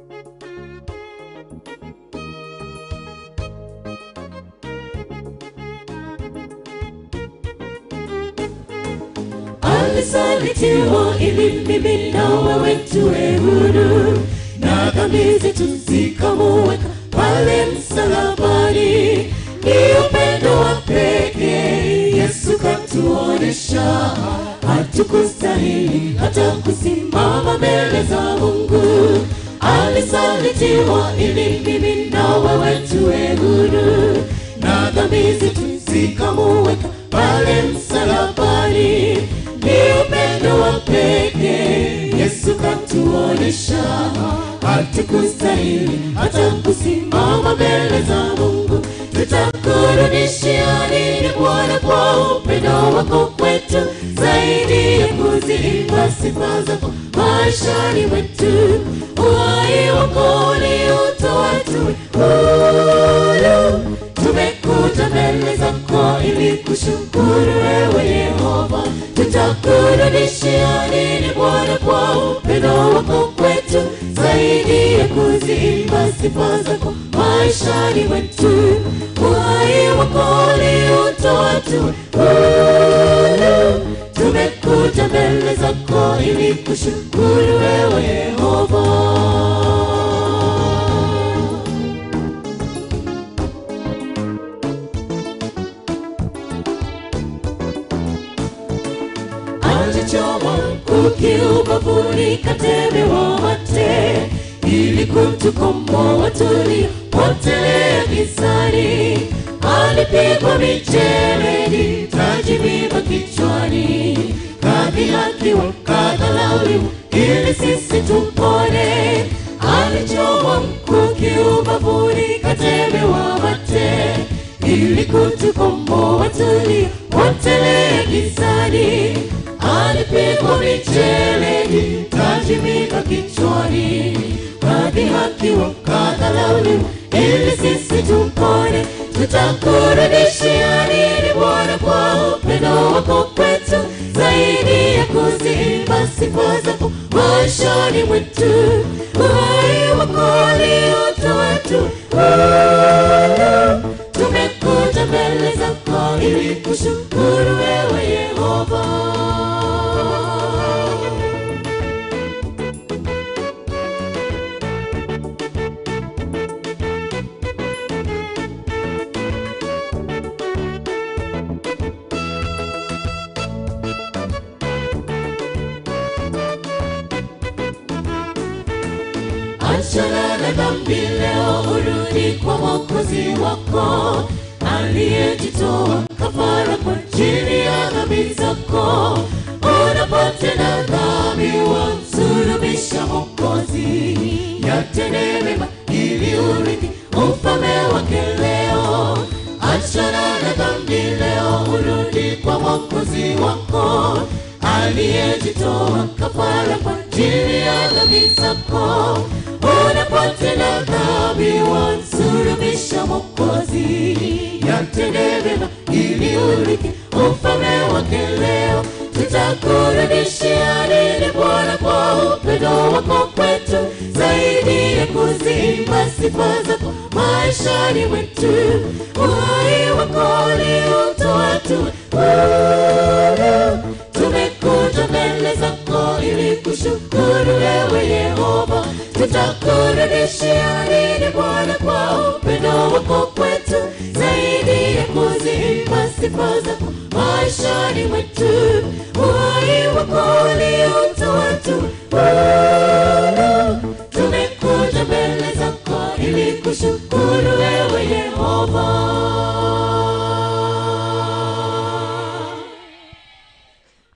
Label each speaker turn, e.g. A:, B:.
A: alisalitiwa ili mimi na wewe tuwe huru na dhambi zetu zikamuweka pale msalabani ni upendo wa pekee yesu katuonesha hatukustahili hata kusimama mbele za mungu alisalitiwa ili mimi na wewe tuwe huru na dhambi zetu zikamuweka pale msalabani ni upendo wa pekee yesu katuonesha hatukustahili hata kusimama mbele za mungu tutakurudishia nini bwana kwa upendo wako kwetu zaidi ya kuziimba sifa zako maishani mwetu uhai wako uliutoa tuwe huru tumekuja mbele zako ili kushukuru wewe yehova tutakurudishia nini bwana kwa upendo wako kwetu zaidi ya kuziimba sifa zako maishani mwetu uhai wako uliutoa tuwe huru tumekuja mbele zako ili kushukuru wewe yehova alichoma mkuki ubavuni katemewa mate ili kutukomboa tuliopotelea gizani alipigwa mijeledi taji miba kichwani kadhihakiwa kadhalauliwa ili sisi tupone alichoma mkuki ubavuni katemewa mate ili kutukomboa tuliopotelea gizani alipigwa mijeledi taji miba kichwani kadhihakiwa kadhalauliwa ili sisi tupone tutakurudishia nini bwana kwa upendo wako kwetu zaidi ya kuziimba sifa zako maishani mwetu uhai wako uliotoa tu huru tumekuja mbele zako ili kushukuru wewe yehova achana na dhambi leo urudi kwa mwokozi wako aliyejitoa kafara kwa ajili ya dhambi zako unapotenda dhambi wamsulubisha mwokozi yatende mema ili urithi ufalme wake leo achana na dhambi leo urudi kwa mwokozi wako aliyejitoa kafara kwa ajili ya dhambi zako unapotenda dhambi wamsulubisha mwokozi yatende mema ili urithi ufalme wake leo tutakurudishia nini bwana kwa upendo wako kwetu zaidi ya kuziimba sifa zako maishani mwetu uhai wako uliutoa tuwe huru tumekuja mbele zako ili kushukuru wewe yehova tutakurudishia nini bwana kwa upendo wako kwetu zaidi ya kuziimba sifa zako maishani mwetu uhai wako uliutoa